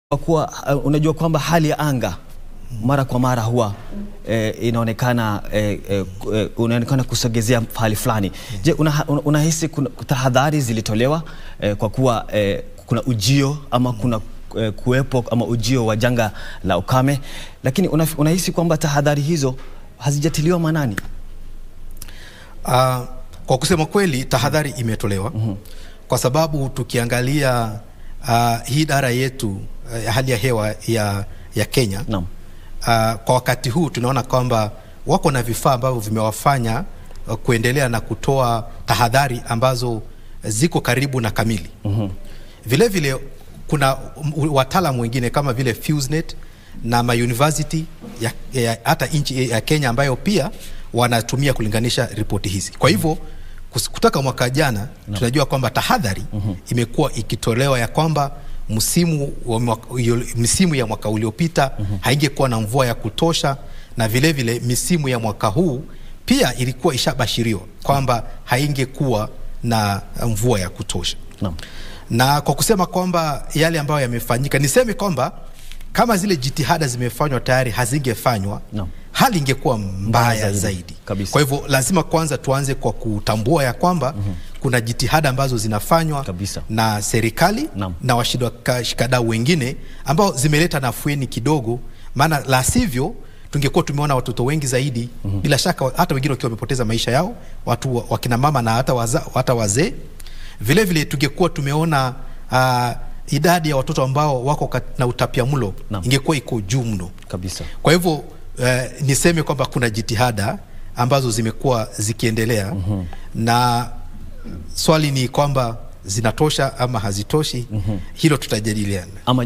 Kwa kuwa uh, unajua kwamba hali ya anga mara kwa mara huwa eh, inaonekana eh, eh, eh, unaonekana kusogezea hali fulani. Je, una- una- unahisi kuna tahadhari zilitolewa eh, kwa kuwa eh, kuna ujio ama kuna eh, kuwepo ama ujio wa janga la ukame, lakini una, unahisi kwamba tahadhari hizo hazijatiliwa maanani? Uh, kwa kusema kweli tahadhari imetolewa kwa sababu tukiangalia uh, hii idara yetu uh, ya hali ya hewa ya, ya Kenya Naam. uh, kwa wakati huu tunaona kwamba wako na vifaa ambavyo vimewafanya uh, kuendelea na kutoa tahadhari ambazo ziko karibu na kamili. Vile vile kuna um, wataalamu wengine kama vile FuseNet na mauniversity ya, ya, hata nchi ya Kenya ambayo pia wanatumia kulinganisha ripoti hizi. Kwa hivyo kus- kutoka mwaka jana tunajua kwamba tahadhari imekuwa ikitolewa ya kwamba msimu wa mwaka, ulio- misimu ya mwaka uliopita haingekuwa na mvua ya kutosha, na vile vile misimu ya mwaka huu pia ilikuwa ishabashiriwa kwamba haingekuwa na mvua ya kutosha Naam. na kwa kusema kwamba yale ambayo yamefanyika, niseme kwamba kama zile jitihada zimefanywa tayari hazingefanywa Naam. hali ingekuwa mbaya zaidi. zaidi, Kabisa. Kwa hivyo lazima kwanza tuanze kwa kutambua ya kwamba kuna jitihada ambazo zinafanywa Kabisa. na serikali Naam. na washikadau wengine ambao zimeleta nafueni kidogo, maana la sivyo tungekuwa tumeona watoto wengi zaidi bila shaka, hata wengine wakiwa wamepoteza maisha yao, watu wa- wakina mama na hata, waza, hata wazee. Vile vile tungekuwa tumeona uh, idadi ya watoto ambao wako kat- na utapiamlo Naam. ingekuwa iko juu mno. Kabisa. Kwa hivyo eh, niseme kwamba kuna jitihada ambazo zimekuwa zikiendelea na swali ni kwamba zinatosha ama hazitoshi. Hilo tutajadiliana. Ama